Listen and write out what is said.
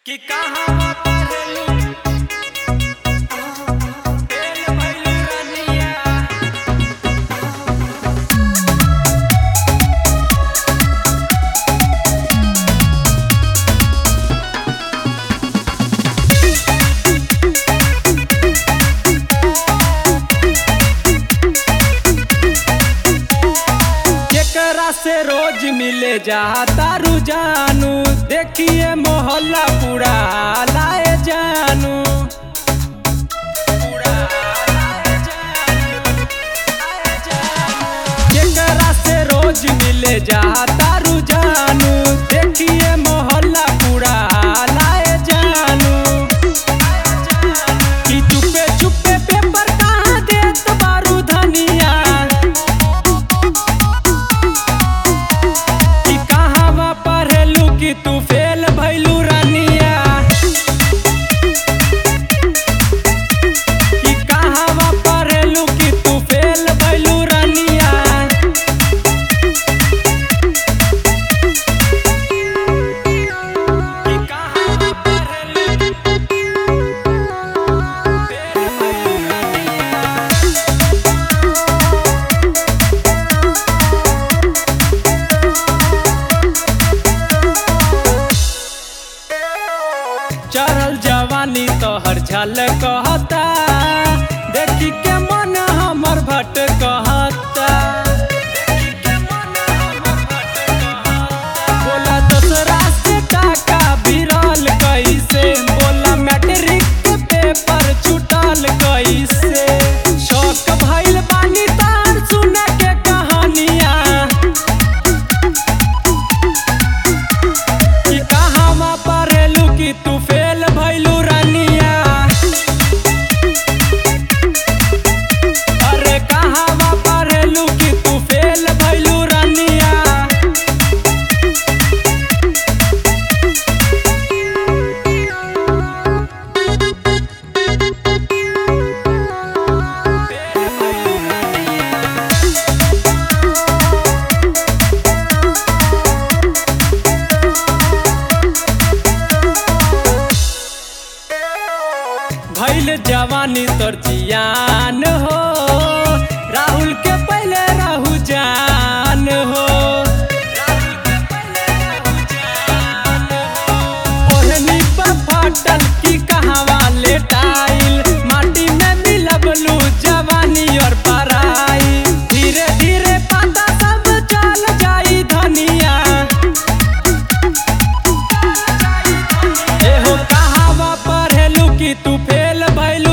कि कहवा पढ़लू फेल भइलू रनिया जेकरा से रोज मिले जाता रुजानू देखिए मोहल्ला पूरा लाए जानू पूरा लाए जानू, लाए जानू। जेकरा से रोज मिले जाता रुजानू देखिए मोहल्ला पूरा लाए जानू कि चुपे चुपे पेपर कहाँ देत बारू धनिया कि कहवा पढ़लू कि तू फेल भइलू रानिया कि कहवा पढ़लू कि तू फेल भइलू रानिया कि कहवा पढ़लू फेल भइलू रानिया चढ़ल जवानी तोहर झल कहता देखी के मन हमर भट कहता बोला दूसरा से टाका भिरल कैसे बोला मैट्रिक के पेपर छुटल कैसे शौक भइल बानी तार सुन के कहानियां कि कहवा पढ़लू कि तू फेल भइलू रानिया अरे कहवा पढ़लू कि तू फेल भइलू रानिया फेल भइलू रानिया भैल जवानी तोर जियान हो राहुल के पहले रहू जान हो ओढ़नी पर फाटल की कहवा लेटाइल माटी में मिलबलू जवानी और पराई धीरे धीरे पता सब चल जाई धनिया एहो कहावा पढ़लू कि तू फेल भइलू